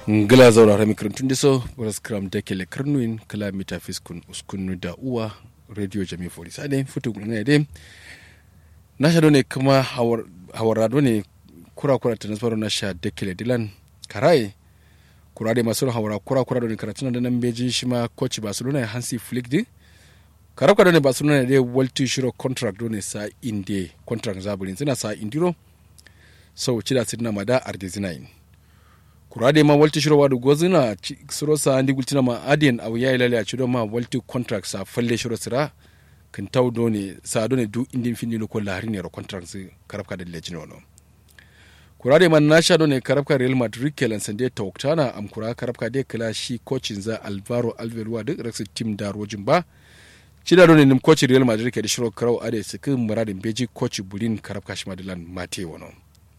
ngila zaura rami kirantun diso waras kram da kele karnuin kala mita fiskun uskunu da uwa radio jami fori sade futu ne de na sha ne kuma hawar ne kura kura transfer na sha da kele dilan karai kura de masu hawara kura kura ne karatun da nan beji shi ma coach barcelona hansi flick di karabka da ne barcelona de walti shiro contract ne sa inde contract zabulin suna sa indiro sau cida sidna mada ardezinain kurade ma walti shiro wadu gozina suro sa andi gultina ma adien aw yayi lale a cido ma walti contract sa falle shiro sira kan taw doni sa doni du indin findi ko lahari ne ro contract si karabka da lejino no kurade man na sha doni karabka real madrid kelan sande tawktana am kura karabka de kala shi coachin za alvaro alvelwa de rex team da rojin ba cida doni nim coach real madrid ke da shiro karau ade sikin muradin beji coach bulin karabka shi madilan mate wono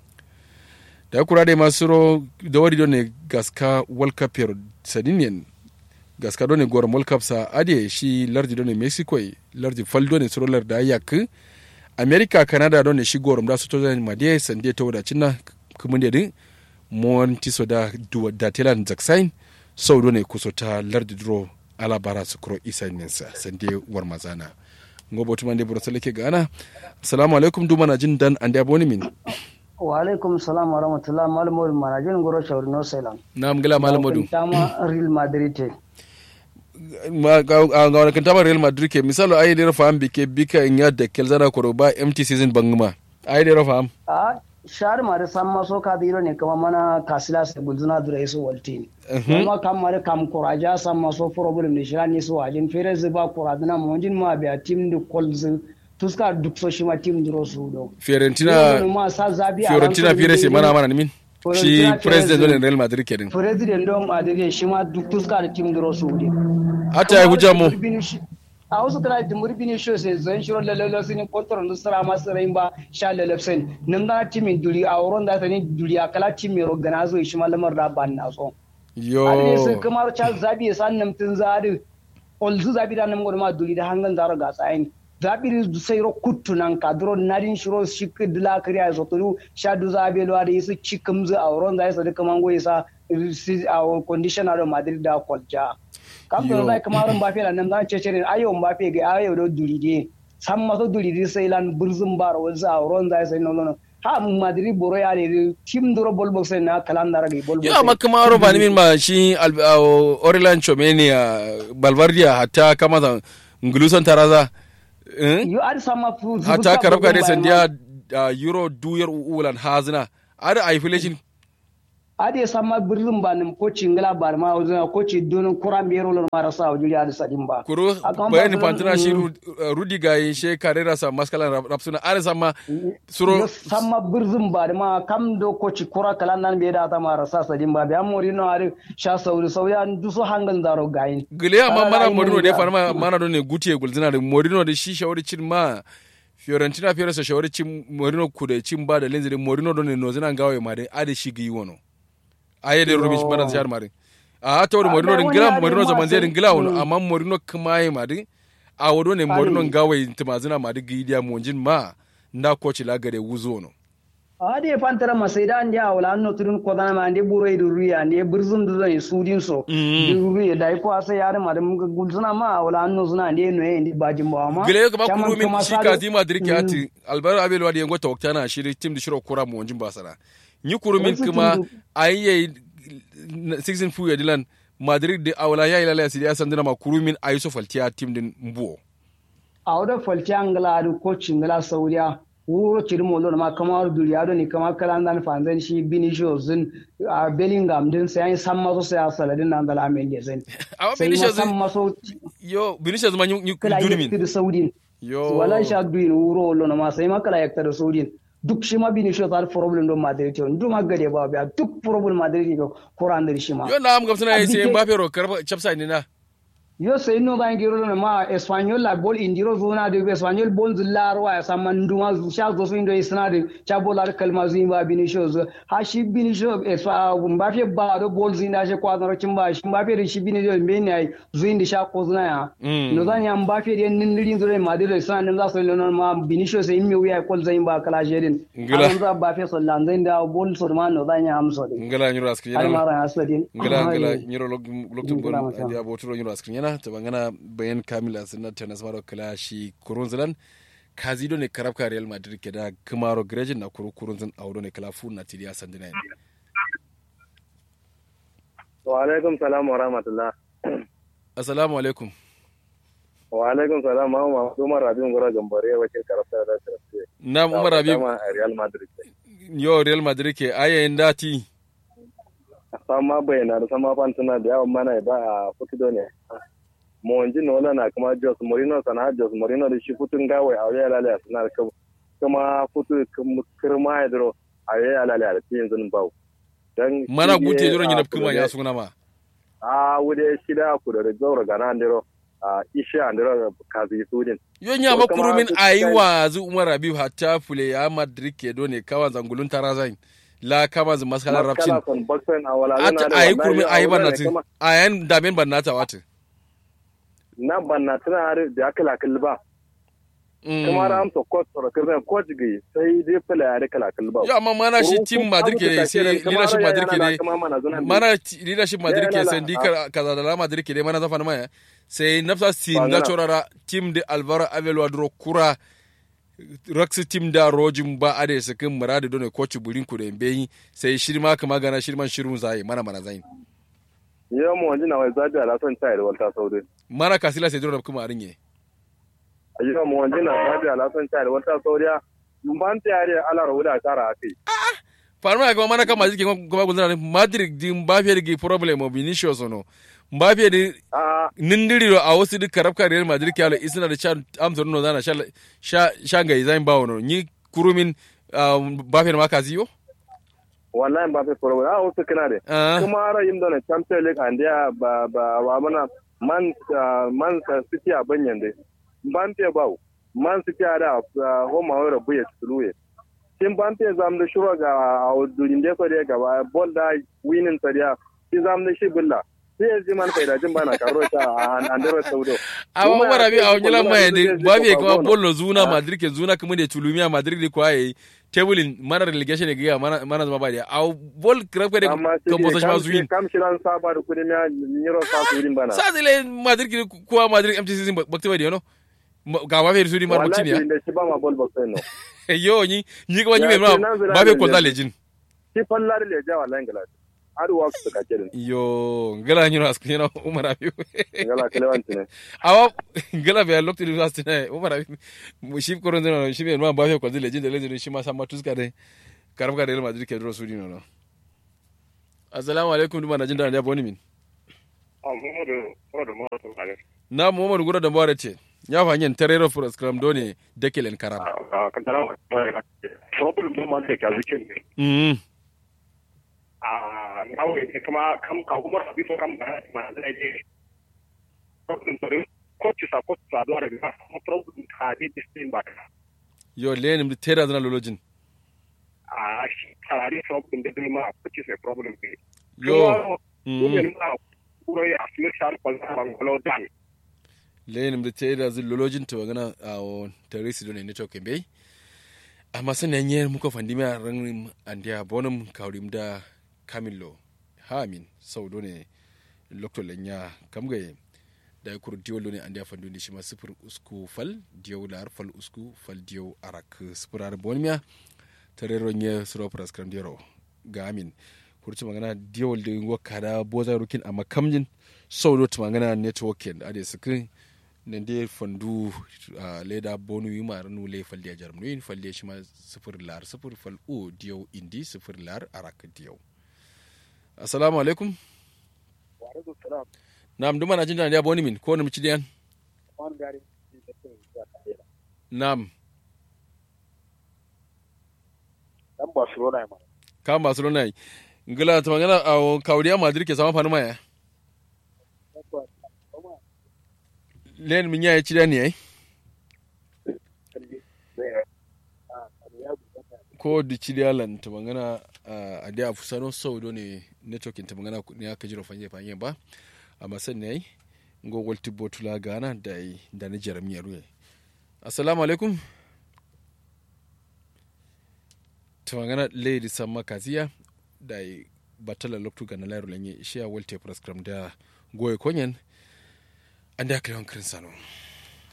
da kura da masu ro da wari ne gaska world cup yaro sadinian gaska done goron world cup sa ade shi lardi done mexico lardi faldo ne suro larda yak america canada done shi goron da su to zan madiye sande to da cinna kuma da din monti so da da telan zaksain sau done kuso ta lardi dro alabara su kuro isa nensa sande war mazana ngobo tumande buro salake gana assalamu alaikum dumana jin dan ande aboni min wa alaikum salam wa rahmatullah malamodu manajin goro shawar no selam na mgila malamodu tama real madrid te ga wani kantama real madrid ke misalo ayi dira faham bike bika in yadda kelzana koro ba empty season bangma ayi dira faham a shar mare san maso ka diro ne kama mana kasila se gulzuna dura iso walti kuma kam mare kam koraja san maso problem ne shani so ajin fere zuba koradina monjin ma biya team de kolz tuska duk so shi ma tim duro su do fiorentina fiorentina fire se mana mana min shi president don real madrid kedin president don madrid shi ma duk tuska da tim duro su de ata yi hujja mu a wasu tana da murbini sho sai zan shiro lalalo sun kontrol da sara masu rain ba sha lalafsen nan da timin duri a wurin da tani duri a kala timin organizo shi ma lamar da ban na so yo a sai kamar charles zabi san nan tun zari olzu zabi da nan ma duri da hangan zaro ga tsayin zabiri sayro kuttu nan kadro narin shiro shik dila kriya so turu shadu zabe lo ada yisu chikumzu awron da yasa duka mango yasa a conditioner do madrid da kolja kam do zai kamarin mbappe la nan zan cece ayo mbappe ga ayo do duri de sam maso duri de sai lan burzum baro wanza awron da yasa no no ha madrid boro ya ne tim duro bol box na kalandara ga bol box ya amma kamaro ba ni min ma shi Orlan Chomenia Balvardia hatta kama nguluson taraza yo ari sama hata karabka dai sandiya euro duyar ulan hazina ada isolation ade sama birnin ba nim ko cingala bar ma wazina ko ci don kuran biyar lor mara sa wajuri ada sadin ba kuro bayani pantana shi rudi ga yin she karera sa maskala rapsuna are sama suro sama birnin ba ma kam do ko ci kura kalan nan be da ta mara sa sadin ba biya mori no are sha sauri sauri an duso hangan zaro gayin gile amma mana morino de farma mana do ne gutiye gulzina da morino da shi shawari cin ma Fiorentina fiye sa shawari cin Morino ku da cin ba da linziri Morino don ne nozina gawe ma dai ade shi gi wono aye de rubish bana zar mari a to da Morino din gila Morino zaman zai din gila wono amma Morino kuma yi ma dai a wodo ne Morino gawe timazina ma dai gidiya monjin ma nda coach la gare wuzo no ade fantara masaida ande awla anno turun kodana ma ande buro idu ruya ande burzum du zan sudin so du ruya dai ko asa yare ma dum gulzuna ma awla anno zuna ande no ende bajin ba ma gele ko ba kuru min shi ka di madrid ke ati albaro abel wadi ngo tawta na shiri tim di shiro kura mo onjin basara ni kuru min kuma ayye 16 fu dilan madrid de awla ya ila la sidiya sandina ma kuru min ayiso faltiya tim din mbuo awda faltiya ngala du coach ngala saudiya wuro ciri molo ma kamar duriya do ni kamar kalan dan fanzan shi Vinicius din a Bellingham din sai an san maso sai a saladin nan da lamen ya zan amma Vinicius san maso yo Vinicius ma ni duni min da Saudin yo wala sha duin wuro lo ma sai ma kala yakta da Saudin duk shi ma Vinicius har problem do Madrid to duk ma gade ba biya duk problem Madrid ko Quran da shi ma yo na am gamsana sai Mbappe ro karba chapsa ni na yo sai no ba ngiro no ma espanyol la bol indiro zona de espanyol bol zillar wa sa manduma zu sha zo su indo isna de cha bol ar kalma zu ba binisho zu ha shi binisho esfa ba fe ba do bol zina she kwa no cin ba shi ba fe shi binisho me ne ai zu indi sha ko zuna ya no zan ya ba fe de nin rin zure ma de isna nin za su no ma binisho sai mi wiya kol zain ba kala jedin Ngila. za ba fe sallan zain da bol sur ma no zan ya amso de ngala nyuro askrin har yana mara aswadin ngala ngala nyuro loktum Ngila bon masa. andi aboturo nyuro askrin yana to bangana bayan kamila sunna tenas maro kala shi kurunzalan kazido ne karabka real madrid ke da kumaro grejin na kuru kurunzan audo ne kala fu na tidiya sandina wa alaikum salam wa rahmatullah assalamu alaikum wa alaikum salam ma ma Umar Rabiu Ngora Gambare wakil karafta da tarafta na umar abi ma a Real Madrid yo real madrid ke ayayin dati sama bayana da sama fantuna da yawan mana ba a futudo ne mo onji no na kuma Jos Mourinho sana Jos Mourinho da shi futun gawai a waya lalaya suna da kuma futu kirma ya duro a waya lalaya da yanzu bau dan mana shi ne gute duron a yana kuma ya kudu suna ma a wude shida ku da zaura gana andiro a isha andiro kazi sudin yon ya To, kama makurumin su- aiwa zu umar abi hatta fule ya madrid ke do ne kawan zangulun tarazan la kama zu maskalar rapcin Maskala son baksen a wala ata zana da ayi wallahi kurmin a ayi wurin ne barnatin kama- ayan damen barnata wata na banna tana har da aka lakal ba kuma ra amsa coach soro kirna coach gai sai dai fala ya rika lakal ba yo amma mana shi Ko- team ko madrid abu ke da sai take da leadership kamar madrid ke yana dai kama mana zunan mana ti- leadership madrid Ya, ke ya, sai la- dika kaza da la madrid ke dai mana zafa na maya sai nafsa sin Ba na gana. chorara team de alvaro avelo dro kura raksi team da rojin ba ade sakin murade dole coach burin ku da mbeyi sai shirma kama gana shirman shirun zai mana mana zai yau mu wani na wai zabi ala son tayar walta saudi mana kasila sai dole kuma arinye yau mu wani na zabi ala son tayar walta saudi ban tayar ala rawuda tara akai farma ga mana kama jike kuma gudana madrid di mbappe di problem of vinicius no mbappe di a nindiri a wasu duk karabka real madrid kyalo isna da sha amsa no zana sha sha sha ga izan bawo no ni kurumin mbappe ma kazi yo wallahi ba fi foro a wasu kana da Ah. kuma ara yin da champions league and ya ba ba ba mana man ah, man city a banyan dai ban te bawo man city a da homa wa rabu ya tsuluye kin ban te zam da shuro ga a durin da so da gaba ball da winning ta da ki zam da shi bulla sai ya ji man faida jin bana karo ta a andero saudo awa wara bi a wanyala mai de babe kuma bollo bollo zuna madrid ke zuna kuma de tulumia madrid ko ayi tebulin mana relegation ne ga mana mana zama ba da a bol karabka de amma ka bosa shi ma zuwin kam shiran saba da kudi miya niro sa su wurin bana sa zile madrid ki ko madrid mtc sin bakti ba de no ga ba fe sudi mar bakti ne ya wallahi da shi ba ma ball box no yo ni ni ko ni Ya me ma ce nan zira ba fe da ko ne. da lejin shi fallar le ja wallahi ngala har wa su ka kirin yo ngala ni ras ni no umar abi ngala kalewanci ne awa ngala be lokti du ras ne umar abi shi ko ron no shi be ma ba fe ko da lejin da lejin shi ma sama tuska de karabka de real madrid ke dro sudi no no assalamu alaikum duma na jin da ya boni min na muhammadu gura da mbare ce ya fa yin terero for scrum doni dekelen karam problem ɗin ma da ka zikin ne mm a nawe ne kuma kam ka kuma sabi so kam ba ma zai je problem ɗin ko ci sa ko sa do da ba problem ka di distin ba yo lenim de tera zana lolojin a shi tare problem da ma ko ci sa problem ne yo ko mm ne ma kuro ya asmi shar ko za ba ngolo dan lenim de tera zan lolojin to gana a o teresi doni ne to kembe amma sun yanye muka fandi ma ran andia bonum kawrim da camillo ha min sau doni lokto lenya kamgaye da ya kuru diyo ne andia fandu ni shima sifir usku fal diyo lar fal usku fal diyo arak sifir ar bonmiya terero nye suro pras kram diyo ga amin kurci magana diyawal da yin kada boza rukin amma kamjin sau da magana networking ade sukin nan dai fandu a leda bonu yi mara nu le faldiya jarum yin faldiya shi ma sifir lar sifir fal o diyaw indi sifir lar arak diyaw assalamu alaikum wa alaikum salam nam duma na jin da ya boni min ko na mici diyan wani gari nam dan barcelona ma kan barcelona yi ngila ta magana a kawdiya madrid ke sama fanu maya len min ya ci da ne ai ko di ci da lan ta magana a da fusano sau do ne networking ta magana ne aka jira fanye fanye ba amma san ne ai ngogol tibbo tula gana da da ni jaramiya ruye assalamu alaikum ta magana lady samma kaziya da batala loktu ga na lairu lanye ishiya walte prescram da goye konyen an da kiran kirin sano